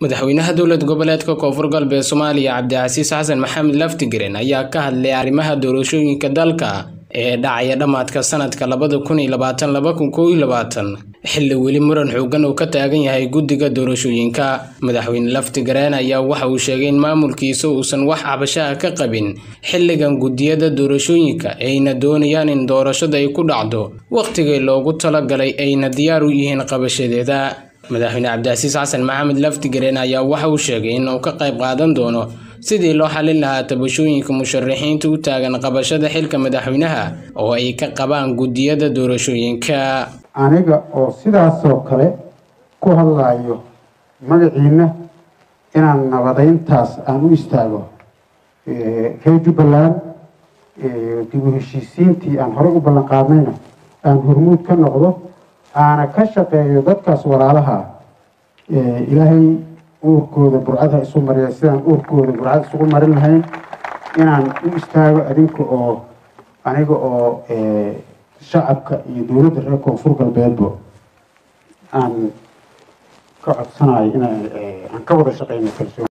madaxweynaha dowlad goboleedka koonfur galbeed soomaaliya cabdicasiis xasan maxamed laftigaren ayaa ka hadlay arrimaha doorashooyinka dalka ee dhacaya dhammaadka sanadka labada kun iyo labaatan laba kun kow iyo labaatan xilli weli muran xoogan uu ka taagan yahay guddiga doorashooyinka madaxweyne laftigareen ayaa waxa uu sheegay in maamulkiisa uusan wax cabashaha ka qabin xilligan guddiyada doorashooyinka ayna doonayaan in doorashada ay ku dhacdo wakhtigii loogu talagalay ayna diyaar u yihiin qabashadeeda madaxweyne cabdicasiis xasan maxamed laftigareen ayaa waxa uu sheegay inuu ka qayb qaadan doono sidii loo xalin lahaa tabashooyinka musharaxiinta u taagan qabashada xilka madaxweynaha oo ay ka qabaan guddiyada doorashooyinka aniga oo sidaasoo kale ku hadlayo magaciina inaan nabadayntaas aan u istaago reer jubbaland dib u heshiisiintii aan horey u ballan qaadnayna aan hormuud ka noqdo aana ka shaqeeyo dadkaas walaalaha ilaahay uurkooda burcada isu mariya sidaan uurkooda burcada isugu marin lahayn inaan u istaago adinka oo aniga oo shacabka iyo dowladda reer koonfur galbeedba aan ka codsanayo inaan ka wada shaqeyno kalsoon